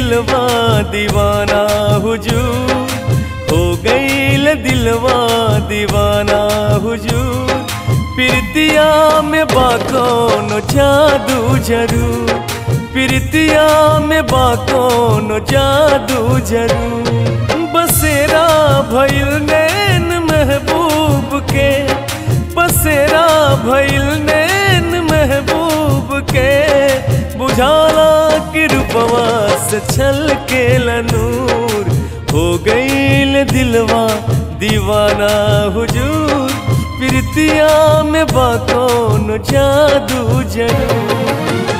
दिलवा दीवाना हुजूर हो गईल दिलवा दीवाना हुजूर प्रीतिया में बाकोनो जादू जरूर प्रीतिया में बाकोनो जादू जरूर बसेरा भइल नैन महबूब के बसेरा भइल नैन महबूब के बुझाला कि रूपवा से छल के लनूर हो गईल दिलवा दीवाना हुजूर प्रीतिया में बाकोन जादू जरूर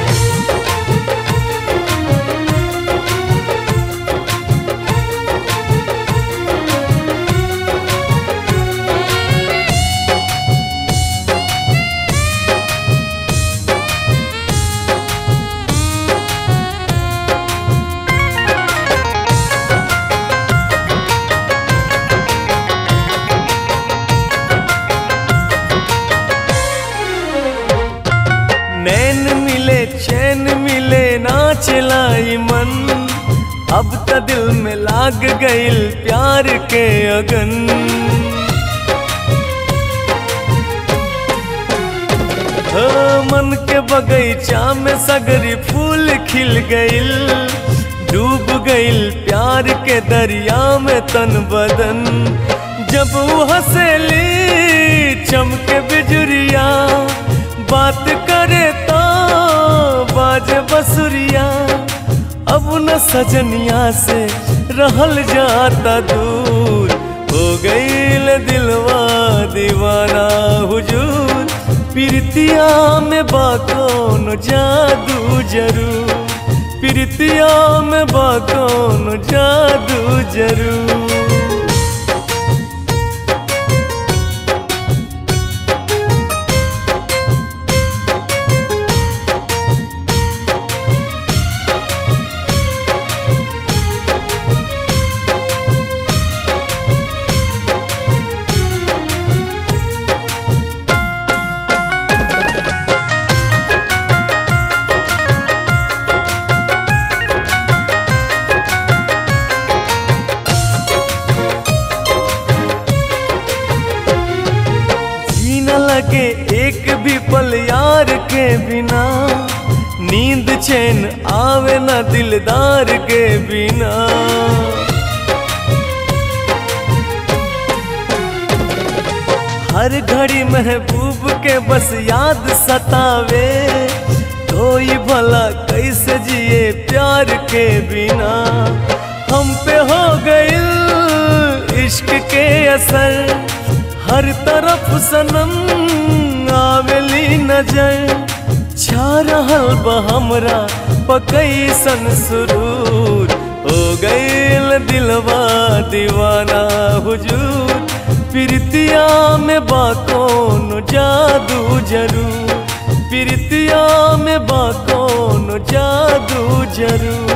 नैन मिले चैन मिले ना चलाई मन अब त दिल में लाग गईल प्यार के अगन हो मन के बगीचा में सगरी फूल खिल गईल डूब गईल प्यार के दरिया में तन बदन जब वो हंसेली चमके बिजुरिया बात करे तो बाजे बसुरिया अब न सजनिया से रहल जाता दूर हो गईल दिलवा दीवाना हुजूर प्रीतिया में बाकोन जादू जरूर प्रीतिया में बाकोन जादू जरूर जीना लगे एक भी पल यार के बिना नींद चैन आवे न दिलदार के बिना हर घड़ी महबूब के बस याद सतावे कोई भला कैसे जिए प्यार के बिना हम पे हो गई इश्क के असर हर तरफ सनम आवेली नजर छा रहल बा हमरा पकैसन सुरूर हो गईल दिलवा दीवाना हुजूर प्रीतिया में बाकोन जादू जरूर प्रीतिया में बाकोन जादू जरूर